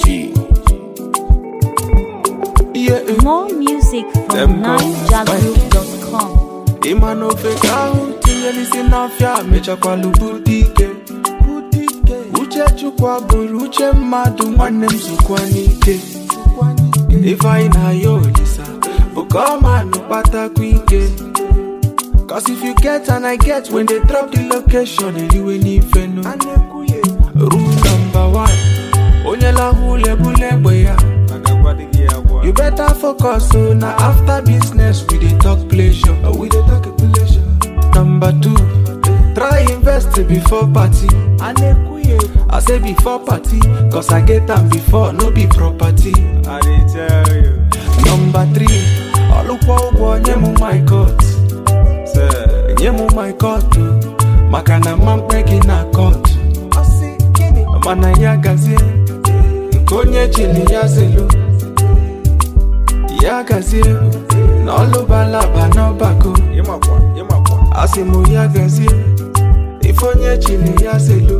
OG. Yeah, More music from Them go. NineJaggers.com. ịma na ofe ka ahụ tinyere isi n'afịa mechakwala butike uche chukwu abụrụ uche mmadụ nwanne m zukwa n'ike ife anyị na-aya olisa bụ ka ọ manụ kpatakwa ike Cause if you get and I get when they drop the location eriwe n'ife no rule number one onye lahụ ulebule egbe ya You better focus on na after business we dey talk pleasure. Uh, we dey talk pleasure. Number two, try invest before party. I say before party, cause I get am before, no be property. I dey tell you. Number three, ọlụkwa ụgwọ nye m my court. Say, Nye m my court o, maka na mma mkpe gị na court. Mana ya gazie, nke onye chili ya zelu. Ya gazie, na ọlụbalaba n'ọbako. ịmakwa, ịmakwa. asị m ya gazie ife onye chiri ya zelu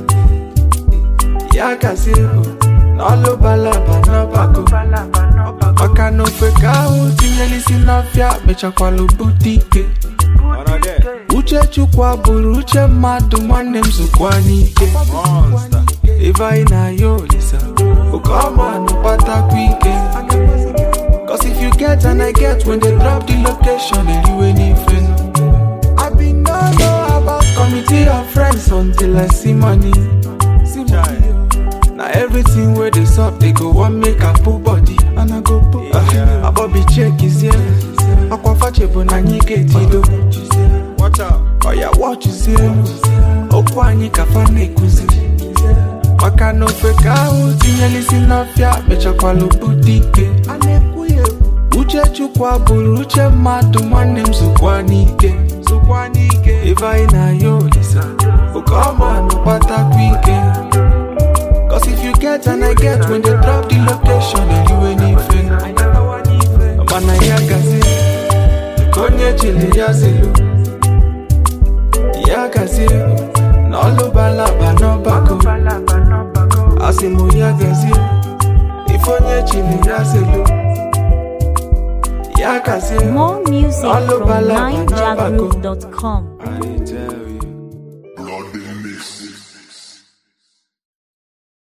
ya gazie na ọlụbalaba n'ọbako maka na ofe ka ahụ tinyere isi n'afịa mechakwala bute ike Ọnọ there. uche chukwu abụrụ uche mmadụ nwanne m zukwa n'ike Monster. ife anyị na-aya olisa oke ọma nụkpatakwa ike Cause if you get and I get when they drop the location eriwe n'ife no I been no know about committee of friends until I see money See money oh. Now everything where they sup they go want make I put body And I go put Yeah. uh, Abobi check is here Akwa fache bụ na anyị ga-etido Watch out. Oya watch zie elu okwu anyị ka fa na-ekuzi maka na ofe ka ahụ tinyere isi n'ọfịa mechakwala bute ike uche chukwu abụrụ uche mmadụ nwanne m zukwa n'ike zukwa n'ike ife anyị na-aya olisa oke ọma nụkpatakwa ike Cause if you get and I get when they drop the location eriwe n'ife mana ya gazie nke onye chiri ya zelu ya gazie na ọlụbalaba n'ọbako asị m ya gazie ife onye chiri ya zelu ya gazie More music from Ọlụbalaba n'ọbako. NineJaggers.com. I dey tell